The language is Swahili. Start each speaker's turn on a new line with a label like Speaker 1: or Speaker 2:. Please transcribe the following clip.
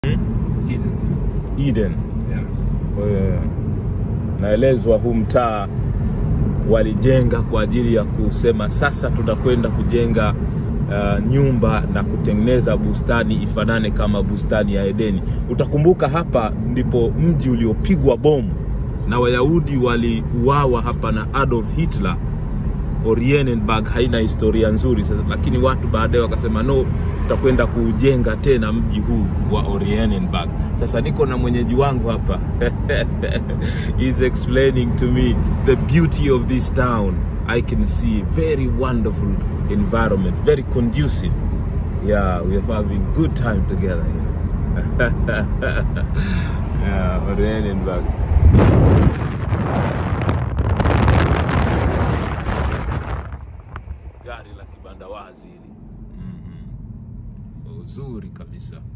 Speaker 1: Eden.
Speaker 2: Eden.
Speaker 1: Yeah.
Speaker 2: Eh, naelezwa huu mtaa walijenga kwa ajili ya kusema sasa tutakwenda kujenga uh, nyumba na kutengeneza bustani ifanane kama bustani ya Edeni. Utakumbuka hapa ndipo mji uliopigwa bomu na Wayahudi waliuawa hapa na Adolf Hitler. Oranienburg haina historia nzuri sasa, lakini watu baadaye wakasema no, tutakwenda kuujenga tena mji huu wa Oranienburg. Sasa niko na mwenyeji wangu hapa he's explaining to me the beauty of this town. I can see very wonderful environment, very conducive. Yeah, we are having good time together here. yeah, Oranienburg. gari la kibanda wazi hili mm-hmm. uzuri kabisa